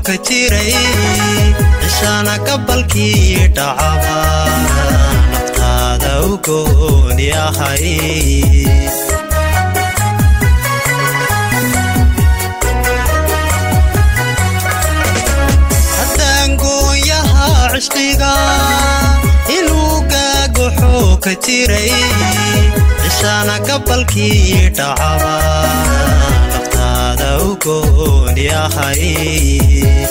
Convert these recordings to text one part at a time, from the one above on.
ka jiray cishana gabalkii dhacaba naftaada u gooni ahay haddaan gooyaha cishqiga inuu gaagoxo ka jiray cishana gabalkii dhacaba naftaada u gooni ahay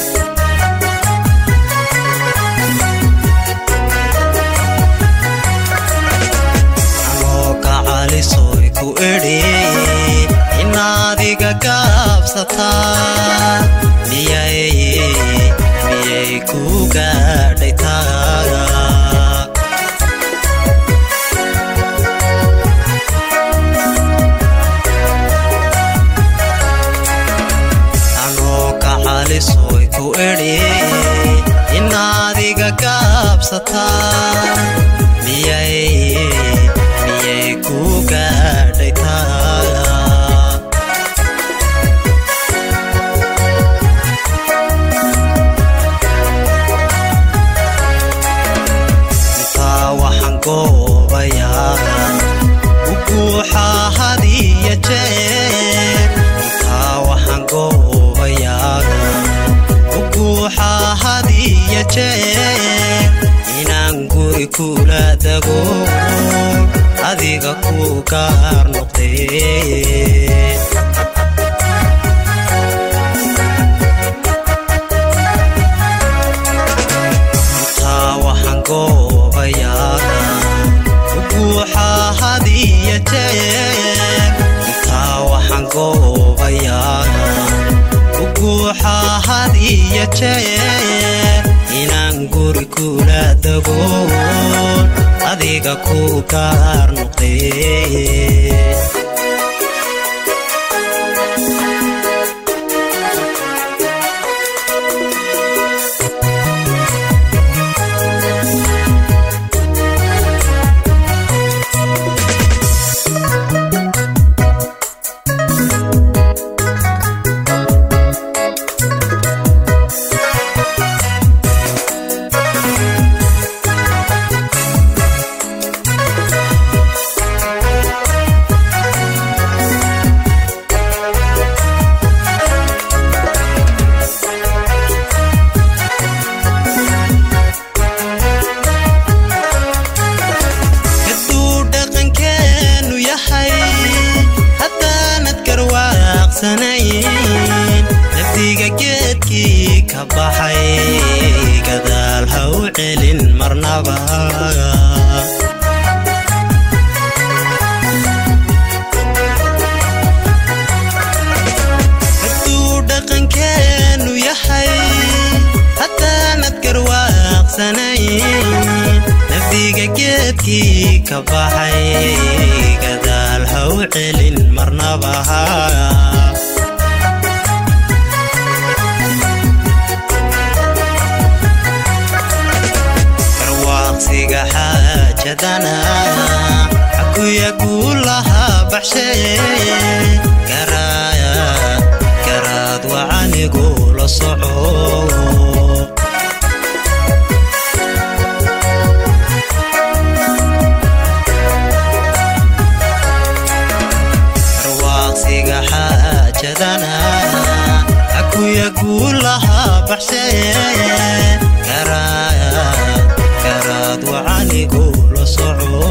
anoo gacalisoy ku idhi inaadiga gaabsataa miyay miyay ku gaadhay taaga anoo gacalisoy ku idhi inaadiga gaabsataa miyay miyay ku gaadhay taaga intaa waxaan goobayaa u guuxaa hadiya jeer intaa waxaan goobayaa u guuxaa hadiya jeer inaan guri kula dago adiga ku gaar noqdee intaa waxaan goobayaa u guuxaa hadiya jeer intaa waxaan goobayaa u guuxaa hadiya jeer inaan guri kula dago adiga ku gaar noqdee hadduu dhaqankeenu yahay haddaanad garwaaqsanayn nafdiga geedkii ka baxay gadaal ha u celin marnaba hadduu dhaqankeenu yahay haddaanad garwaaqsanayn nafdiga geedkii ka baxay gadaal ha u celin marnaba garwaaqsiga xaajadana xakuya guulaha baxshee garaaya garaad wacanigu la soco garwaaqsiga xaajadana akuya guulaha baxshee garaaya garaad wacanigu la soco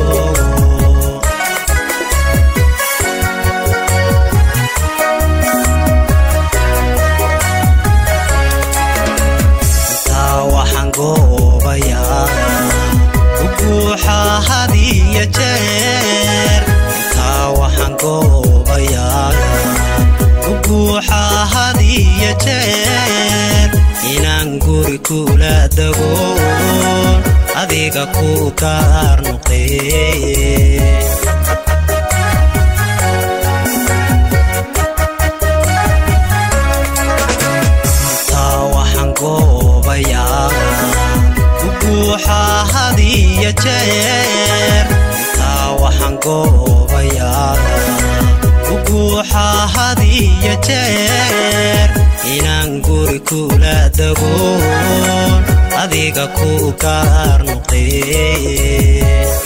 intaa waxaan goobayaa u guuxaa hadiya jeer intaa waxaan goobayaa u guuxaa hadiya jeer inaan guri kula dago adiga ku gaar noqdee intaa waxaan goobayaa u guuxaa hadiya jeer intaa waxaan goobayaa u guuxaa hadiya jeer inaan guri kula dagoon adiga ku gaar noqee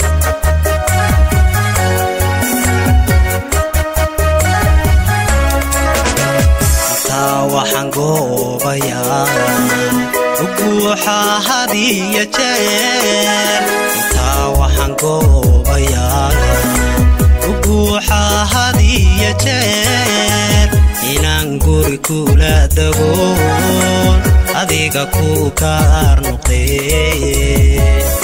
taa waxaan goobayaa uguuxa hadiya jeer intaa waxaan goobayaa uguuxa hadiya jeer inaan guri kula dagoon adiga ku gaar noqee